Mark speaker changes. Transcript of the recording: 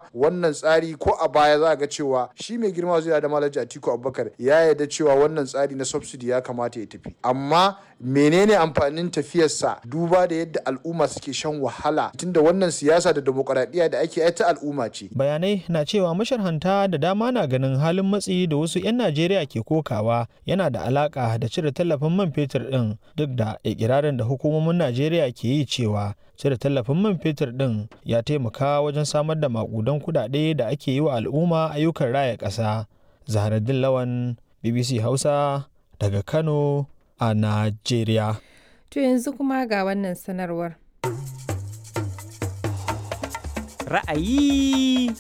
Speaker 1: wannan tsari ko a baya za ga cewa shi mai girma zai da malaji Atiku Abubakar ya yarda cewa wannan tsari na subsidy ya kamata ya tafi amma menene amfanin tafiyarsa duba da yadda al'umma suke shan wahala tunda wannan siyasa da demokuraɗiyya da ake ta al'umma ce
Speaker 2: bayanai na cewa masharhanta da dama na ganin halin matsi da wasu 'yan najeriya ke kokawa yana da alaka da cire tallafin man fetur din duk da ikirarin da hukumomin najeriya ke yi cewa cire tallafin man fetur din ya taimaka wajen samar da makudan kudade da ake yi wa al'umma ayyukan raya ƙasa zaharaddin lawan bbc hausa daga kano a najeriya
Speaker 3: To yanzu kuma ga wannan sanarwar.
Speaker 4: Ra'ayi